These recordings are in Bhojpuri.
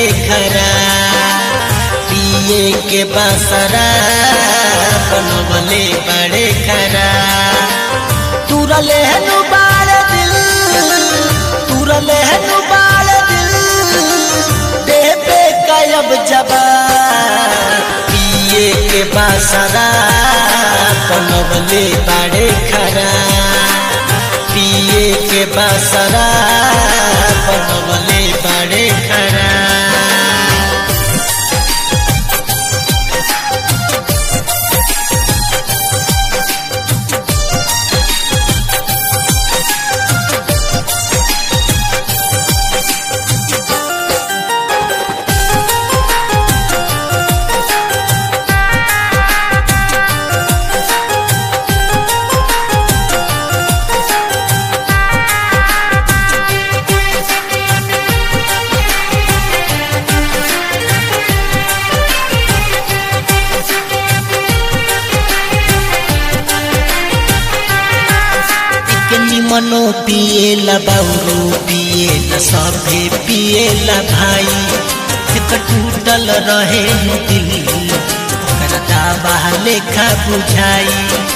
बड़े खरा पिए के बसरा बनवले बड़े खरा तुरले हनु बाल दिल तुरले हनु बाल दिल देवे कायब जबा पिए के बसरा बनवले बड़े खरा पिए के बसरा बनवले बड़े खरा मनो पिएला बाउरू पिएला सभे पिएला भाई एक टूटल रहे दिल ओकरा दावा लेखा बुझाई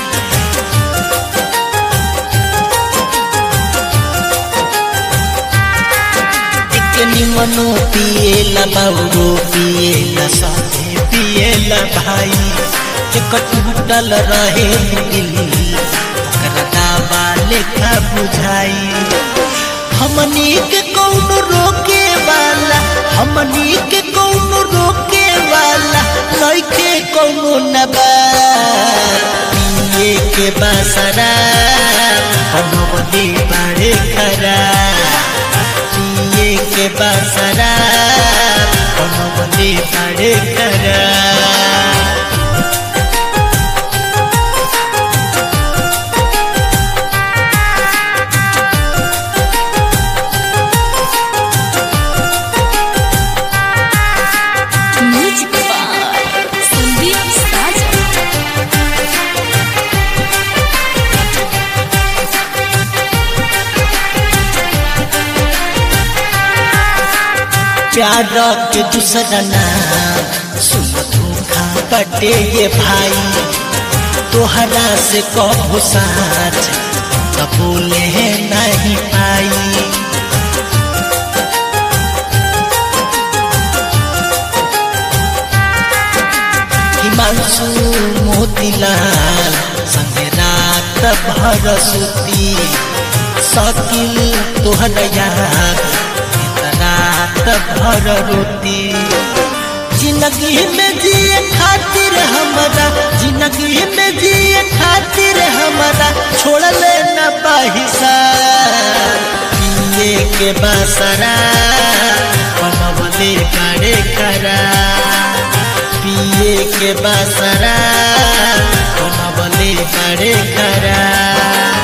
मनो पिएला बाउरू पिएला सभे पिएला भाई एक टूटल रहे दिल दावा लेखा बुझाई हमनी के कौन रोके वाला हमनी के कौन रोके वाला लइके कौन नबा पिए के बासरा बनवले बाड़े खरा पिए के बासरा बनवले बाड़े खरा प्यार के दूसरा नाम सुन धोखा बटे ये भाई तोहरा से कहो साच तो बोले नहीं पाई हिमांशु मोतीलाल संगे रात भर सुती सकिल तोहर याद रात भर रोती जिंदगी में जिए खातिर हमारा जिंदगी में जिए खातिर हमारा छोड़ लेना बाहिसा पिए के बासरा बनवले बड़े खरा पिए के बासरा बनवले बड़े खरा